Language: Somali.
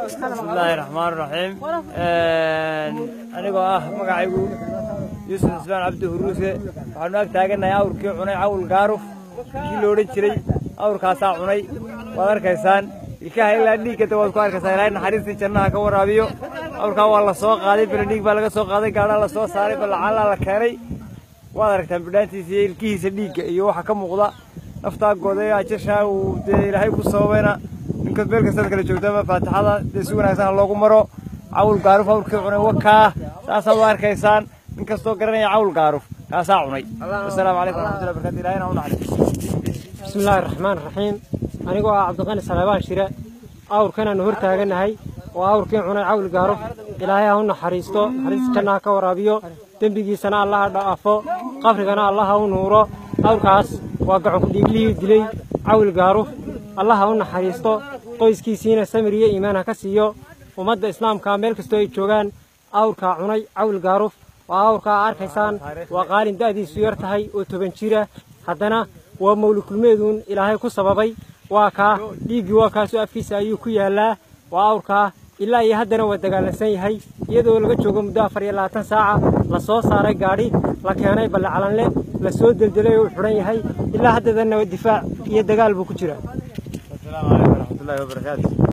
bismillaahi raxmaan raxiim anigoo ah magacaygu yuusuf cismaan cabdi huruuse waxaanu ag taaganahay awrkii cunay cawl gaaruf kii lo odhan jiray awrkaasaa cunay waad arkaysaan ilkaha ilaa dhiiggata waad ku arkaysaa ilaahay naxariistii jannaha ka waraabiyo awrkaa waa la soo qaaday beledhiig baa laga soo qaaday gaadhaa la soo saaray balacaalaa la keenay waad aragtaan bidhaantiisa iyo ilkihiisa dhiigga iyo waxa ka muuqda naftaa gooday ajashaa uu dee ilaahay ku sababayna ninkas meel kastaad kala joogtaba faatixada dee si wanaagsan ha loogu maro cawl gaaruf awrkii cunay wakaa saasaad u arkaysaan nin kastoo garanaya cawl gaaruf kaasaa cunay wasalaamu calaykum waraxmatullahi barakaatu ilahina u naxariis bismillaahi raxmaan raxiim anigoo ah cabdiqani salaabaan shire awrkanaanu hor taaganahay oo awrkii cunay cawl gaaruf ilaahay ha u naxariisto naxariista jannaha ka waraabiyo dembigiisana allaha dhaafo qabrigana allaha u nuuro awrkaas waa gacanku dhiiglihii dilay cawl gaaruf allaha u naxariisto qoyskiisiina samir iyo iimaan ha ka siiyo ummadda islaamka meel kastoo ay joogaan awrkaa cunay cawl gaaruf waa awrkaa arkaysaan waa qaalin da'diisu yar tahay oo toban jira haddana waa mawlikulmeeduun ilaahay ku sababay waa kaa dhiiggii waa kaasoo afkiisa ayuu ku yaallaa waa awrkaa ilaa iyo haddana waa dagaalansan yahay iyadoo laga joogo muddo afar iyo labaatan saaca la soo saaray gaadhi la keenay ballacalanle la soo deldelay oo u xidhan yahay ilaa haddadanna difaac iyo dagaal buu ku jiraa asalaamu calaykum waraxmatullahi wabarakaatu